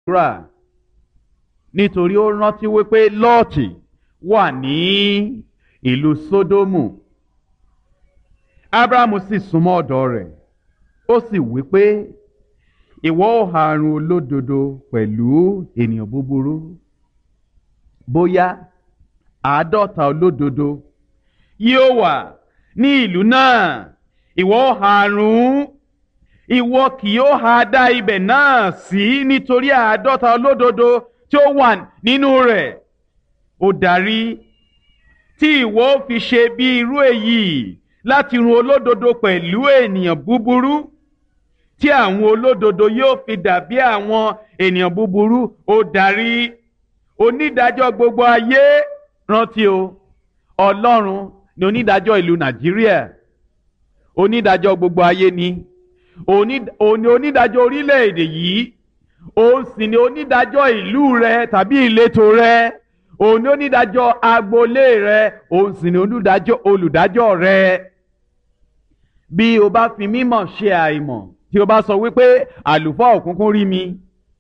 àdúrà nítorí ó rántí wípé lọ́ọ̀tì wà ní ìlú sódómù abrahamu sì súnmọ́ ọ̀dọ̀ rẹ̀ ó sì wípé ìwọ ò harun olódodo pẹ̀lú ènìyàn búburú bóyá àádọ́ta olódodo yóò wà ní ìlú náà ìwọ ò harun ìwọ kì yóò ha dá ibẹ̀ náà sí nítorí àádọ́ta olódodo tí ó wà nínú rẹ̀ ó darí tí ìwọ fi ṣe bí irú èyí láti run olódodo pẹ̀lú ènìyàn búburú tí àwọn olódodo yóò fi dàbí àwọn ènìyàn búburú ó darí onídàájọ́ gbogbo ayé rántí o ọlọ́run ni onídàájọ́ ìlú nàìjíríà onídàájọ́ gbogbo ayé ni òní onídàájọ́ orílẹ̀-èdè yìí òun sì ni onídàájọ́ ìlú rẹ tàbí ìletò rẹ òun ni onídàájọ́ agboolé rẹ òun sì ni olùdájọ́ olùdájọ́ rẹ bí o bá fi mímọ̀ ṣe àìmọ̀ tí o bá sọ wípé àlùfáà òkùnkùn rí mi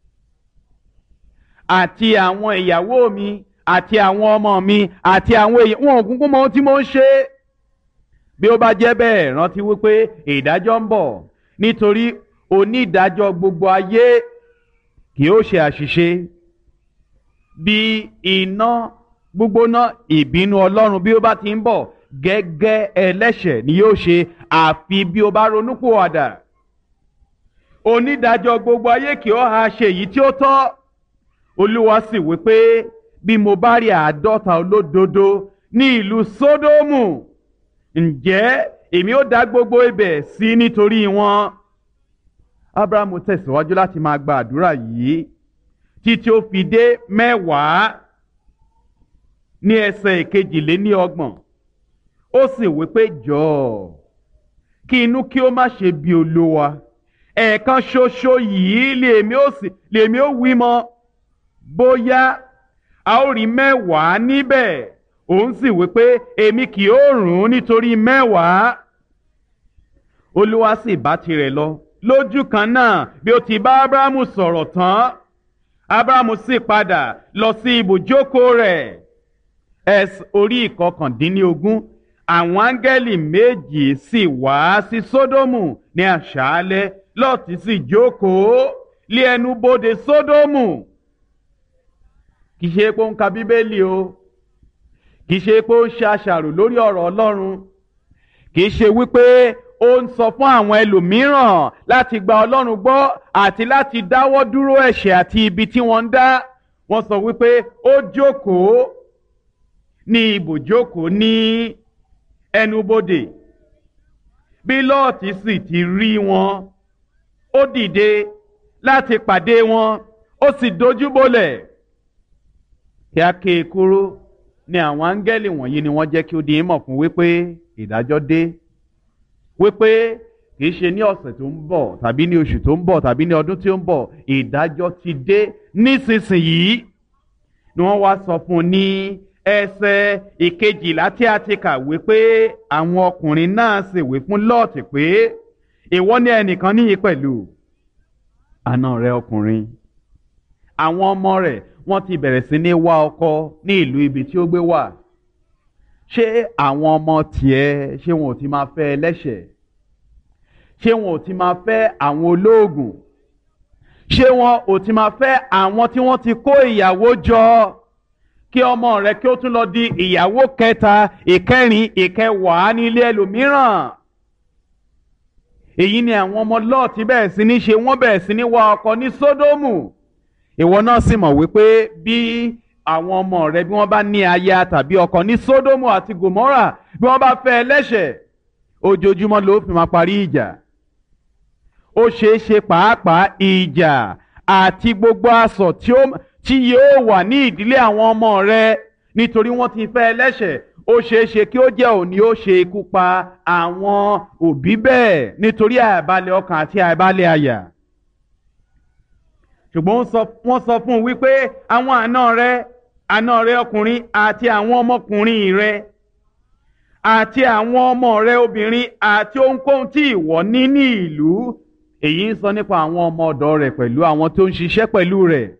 àti àwọn ìyàwó mi àti àwọn ọmọ mi àti àwọn èèyàn wọn òkùnkùn mọ ohun tí mo ń ṣe bí ó bá jẹ́ bẹ́ẹ̀ rántí wípé ìdájọ́ ń bọ̀ nítorí onídàájọ́ gbogbo ayé kì ó ṣe àṣìṣe bí iná gbígbóná ìbínú ọlọ́run bí ó bá ti ń bọ̀ gẹ́gẹ́ ẹlẹ́ṣẹ̀ ni yóò ṣe àfi bí ó bá ronúpìwàdà onídàájọ́ gbogbo ayé kì ó ha ṣe èyí tí ó tọ́ olúwa sì wí pé bí mo bá rí àádọ́ta olódodo ní ìlú sódómù ǹjẹ́ èmi ó dá gbogbo ibẹ̀ sí nítorí wọn. abrahamu tẹ̀síwájú láti máa gba àdúrà yìí títí ó fi dé mẹ́wàá ní ẹsẹ̀ ìkejìléní ọgbọ̀n ó sì wí pé jọ̀ọ́ kí inú kí ó má ṣe bí olúwa ẹ̀ẹ̀kan ṣoṣo yìí lèmi ó sì lèmi ó wí mọ́ bóyá a ó rí mẹ́wàá níbẹ̀ òun sì wí pé èmi kì ó rùn ún nítorí mẹ́wàá olúwa sì bá tirẹ̀ lọ lójú kan náà bí ó ti bá abrahamu sọ̀rọ̀ tán abrahamu sì padà lọ sí ibùjókòó rẹ̀ ẹs orí ìkọkàndínlógún àwọn áńgẹ́lì méjì sì wá sí sódómù ní àṣálẹ́ lọ́ọ̀tì sì jókòó lé ẹnu bodè sódómù kì í ṣe pé ó ń ka bíbélì o kì í ṣe pé ó ń ṣe àṣàrò lórí ọ̀rọ̀ ọlọ́run kì í ṣe wípé ó ń sọ fún àwọn ẹlòmíràn láti gba ọlọ́run gbọ́ àti láti dáwọ́ dúró ẹ̀ṣẹ̀ àti ibi tí wọ́n ń dá wọ́n sọ wípé ó jókòó ní ibùjókòó ní ẹnubodè bí lọ́ọ̀tì sì ti rí wọn ó dìde láti pàdé wọn ó sì dojú bolẹ̀ kí a ké e kúrú ni àwọn áńgẹ́lì wọ̀nyí ni wọ́n jẹ́ kí ó di ìmọ̀ fún wípé ìdájọ́ dé wípé kì í ṣe ní ọ̀sẹ̀ tó ń bọ̀ tàbí ní oṣù tó ń bọ̀ tàbí ní ọdún tí ó ń bọ̀ ìdájọ́ ti dé nísinsìnyí ni wọ́n wá sọ fún un ní ẹsẹ̀ ìkejìlá tí a ti kà wípé àwọn ọkùnrin náà sì wí fún lọ́ọ̀tì pé ìwọ ní ẹnìkan níyì pẹ̀lú àna rẹ ọkùnrin àwọn ọmọ rẹ̀ wọ́n ti bẹ̀rẹ̀ sí ní wá ọkọ ní ìlú ibi tí ó gbé wà ṣé àwọn ọmọ tiẹ̀ ṣé wọn ò ti máa fẹ́ ẹlẹ́ṣẹ̀ ṣé wọn ò ti máa fẹ́ àwọn olóògùn ṣé wọn ò ti máa fẹ́ àwọn tí wọ́n ti kó ìyàwó jọ kí ọmọ rẹ kí ó tún lọ di ìyàwó kẹta ìkẹrin ìkẹwàá ní ilé ẹlòmíràn èyí ni àwọn ọmọ lọ́ọ̀tì bẹ̀rẹ̀ sí ní ṣe wọ́n bẹ̀rẹ̀ sí ní wá ọkọ ní sódómù ìwọ náà sì mọ̀ wípé bí àwọn ọmọ rẹ bí wọ́n bá ní aya tàbí ọkọ ní sódómù àti gòmórà bí wọ́n bá fẹ́ ẹlẹ́ṣẹ̀ ojoojúmọ́ ló fi máa parí ìjà ó ṣeé ṣe pàápàá ìjà àti gbogbo asọ̀ tí ó tí yóò wà ní ìdílé àwọn ọmọ rẹ nítorí wọ́n ti fẹ́ ẹlẹ́ṣẹ̀ ó ṣeé ṣe kí ó jẹ́ òní ó ṣe ikú pa àwọn òbí bẹ́ẹ̀ nítorí àìbalẹ̀ ọkàn àti àìbalẹ̀ àyà ṣùgbọ́n wọ́n sọ fún un wípé àwọn àna rẹ àna rẹ ọkùnrin àti àwọn ọmọkùnrin rẹ àti àwọn ọmọ rẹ obìnrin àti ohunkóhun tí ìwọ ní ní ìlú èyí ń sọ nípa àwọn ọmọ ọ̀dọ̀ rẹ̀ pẹ̀lú àwọn tó ń ṣiṣẹ́ pẹ̀lú rẹ̀